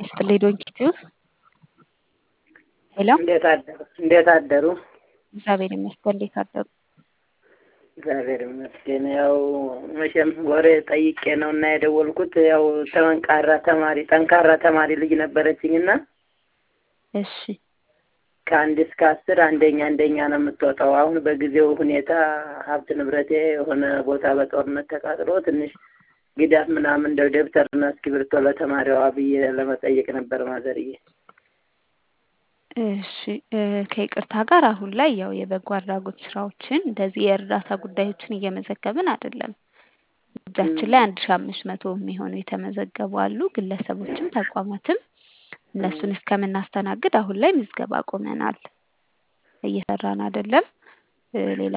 ይስጥልኝ ዶንኪቲዩብ ሄሎ እንዴት አደሩ? እንዴት አደሩ? እግዚአብሔር ይመስገን። እንዴት አደሩ? እግዚአብሔር ይመስገን። ያው መቼም ወሬ ጠይቄ ነው እና የደወልኩት ያው ጠንካራ ተማሪ ጠንካራ ተማሪ ልጅ ነበረችኝ እና እሺ ከአንድ እስከ አስር አንደኛ አንደኛ ነው የምትወጣው። አሁን በጊዜው ሁኔታ ሀብት ንብረቴ የሆነ ቦታ በጦርነት ተቃጥሎ ትንሽ ግዳፍ ምናምን እንደው ደብተርና እስክሪብቶ ለተማሪዋ ብዬ ለመጠየቅ ነበር ማዘርዬ። እሺ እ ከይቅርታ ጋር አሁን ላይ ያው የበጎ አድራጎት ስራዎችን እንደዚህ የእርዳታ ጉዳዮችን እየመዘገብን አይደለም። እጃችን ላይ አንድ ሺ አምስት መቶ የሚሆኑ የተመዘገቡ አሉ። ግለሰቦችም ተቋማትም እነሱን እስከምናስተናግድ አሁን ላይ ምዝገባ አቁመናል። እየሰራን አይደለም። እ ሌላ